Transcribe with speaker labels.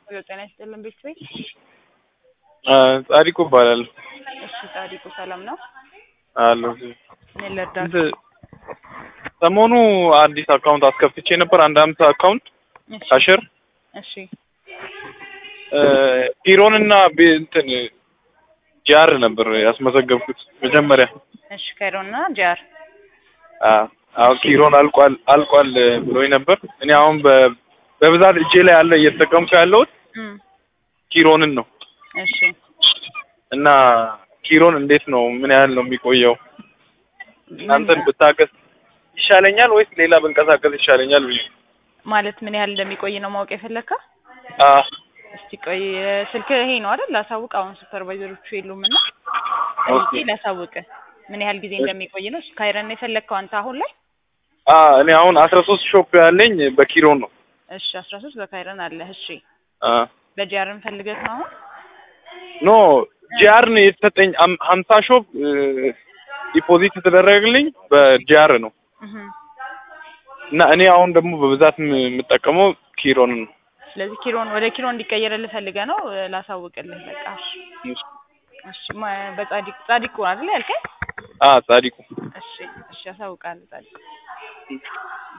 Speaker 1: ጤና ይስጥልን ቤተሰብ።
Speaker 2: ጻዲቁ እባላለሁ።
Speaker 1: እሺ ጻዲቁ ሰላም ነው?
Speaker 2: አለሁ።
Speaker 1: ምን ልርዳህ?
Speaker 2: እንትን ሰሞኑ አዲስ አካውንት አስከፍቼ ነበር። አንድ አምሳ አካውንት
Speaker 1: እሺ
Speaker 2: ካሽር
Speaker 1: እሺ
Speaker 2: ፒሮን እና ቤ- እንትን ጃር ነበር ያስመዘገብኩት መጀመሪያ።
Speaker 1: እሺ ካይሮና ጃር
Speaker 2: አዎ አሁን ኪሮን አልቋል አልቋል ብሎኝ ነበር። እኔ አሁን በ- በብዛት እጄ ላይ ያለ እየተጠቀምኩ ያለሁት
Speaker 1: እም
Speaker 2: ኪሮንን ነው
Speaker 1: እሺ
Speaker 2: እና ኪሮን እንዴት ነው ምን ያህል ነው የሚቆየው? እናንተን ብታገስ ይሻለኛል ወይስ ሌላ ብንቀሳቀስ ይሻለኛል ብዬ
Speaker 1: ማለት ምን ያህል እንደሚቆይ ነው ማወቅ የፈለግከው?
Speaker 2: አ
Speaker 1: እስቲ ቆይ ስልክ ይሄ ነው አይደል? ላሳውቅ። አሁን ሱፐርቫይዘሮቹ የሉም እና
Speaker 2: ኦኬ
Speaker 1: ጠይቄ ላሳውቅ ምን ያህል ጊዜ እንደሚቆይ ነው። እሺ ካይረን የፈለግከው አንተ አሁን ላይ?
Speaker 2: አ እኔ አሁን አስራ ሶስት ሾፕ ያለኝ በኪሮን ነው።
Speaker 1: እሺ አስራ ሶስት በካይረን አለ። እሺ
Speaker 2: አ
Speaker 1: በጃርን ፈልገህ ነው አሁን?
Speaker 2: ኖ ጂአር ነው የተሰጠኝ አም- ሀምሳ ሾፕ ዲፖዚት የተደረገልኝ በጂአር ነው
Speaker 1: እህ
Speaker 2: እና እኔ አሁን ደግሞ በብዛት የም- የምጠቀመው ኪሮንን ነው።
Speaker 1: ስለዚህ ኪሮን ወደ ኪሮን እንዲቀየርልህ ፈልገህ ነው? ላሳውቅልህ በቃ እሺ። እሺ ማ- በጻዲቅ ጻዲቁ አይደል ያልከኝ?
Speaker 2: አ ጻዲቁ
Speaker 1: እሺ እሺ አሳውቃለሁ ጻዲቁ